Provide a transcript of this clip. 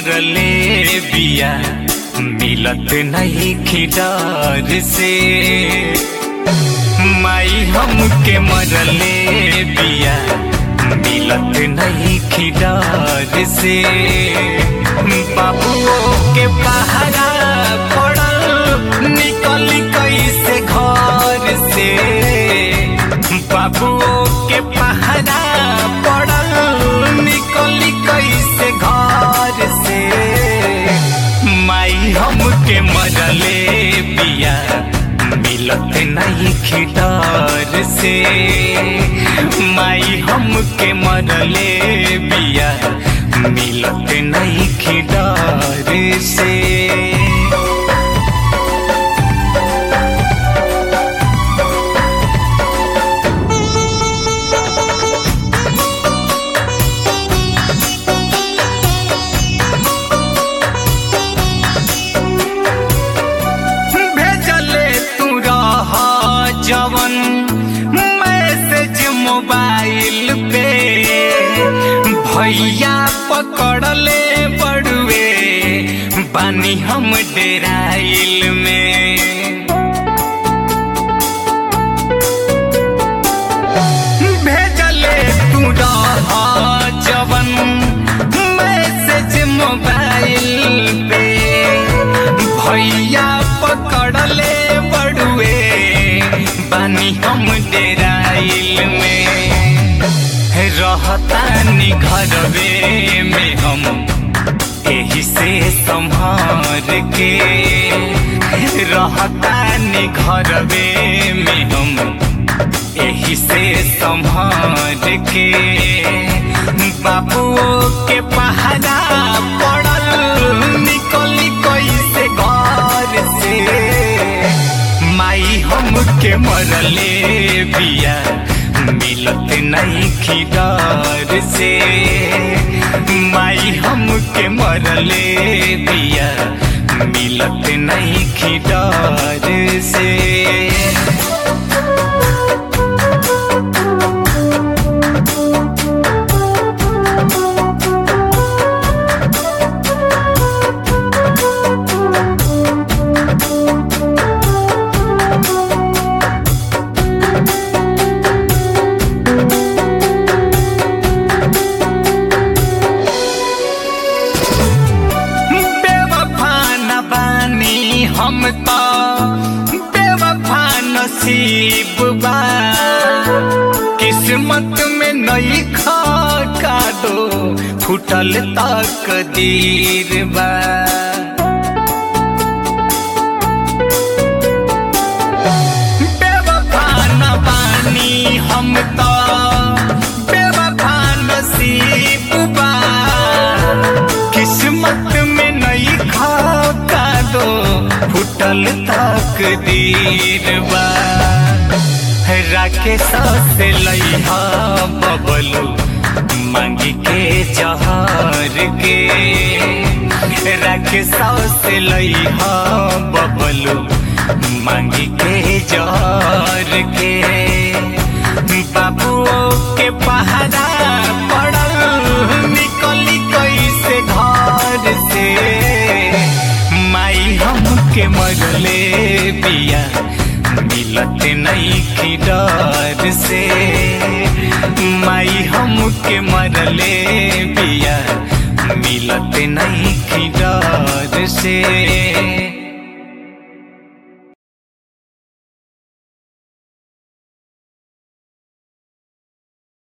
मरले बिया मिलत नहीं खिडार से माई हमके मरले बिया मिलत नहीं खिडार से बाबुओ के पहरा पड़ल निकल कैसे घर से बाबुओ के पहरा पड़ल निकल कैसे घर से माई हमके मरले बिया मिलत नहीं खिटार से माई हमके मरले बिया मिलत नहीं खिटार से भेजले तू रह जवन मैसेज मोबाइल पे भैया पकड़ले बड़ुए बानी हम डेराइल में भेजले तू रह जवन मैसेज मोबाइल पे भैया पकड़ले बड़ुए बानी हम डेराइल में रहतानी घरवे में हम एही से संभार के रहतानी घरवे में हम एही से संभार के बाबुओ के पहरा पड़ल निकली कैसे घर से माई हमके मरले बिया मिलत नहीं खिदार से माई हमके मरले बिया मिलत नहीं खिदार से बेवफा न बानी हम तो बेवफा नसीब बा किस्मत में नई खा का दो फुटल तक दीर बा बेवफा न बानी हम तो बेवफा नसीब बा किस्मत में नई खाका दो फुटल तक दीर बा राके से लइहा बबलू मांगी के जहर के राके से लइहा बबलू मांगी के जहर के बाबुओ के पहरा पड़ल निकली कैसे घर से माई हमके मरले बिया मिलत नहीं की डर से माई हमके मरले बिया मिलत नहीं की डर से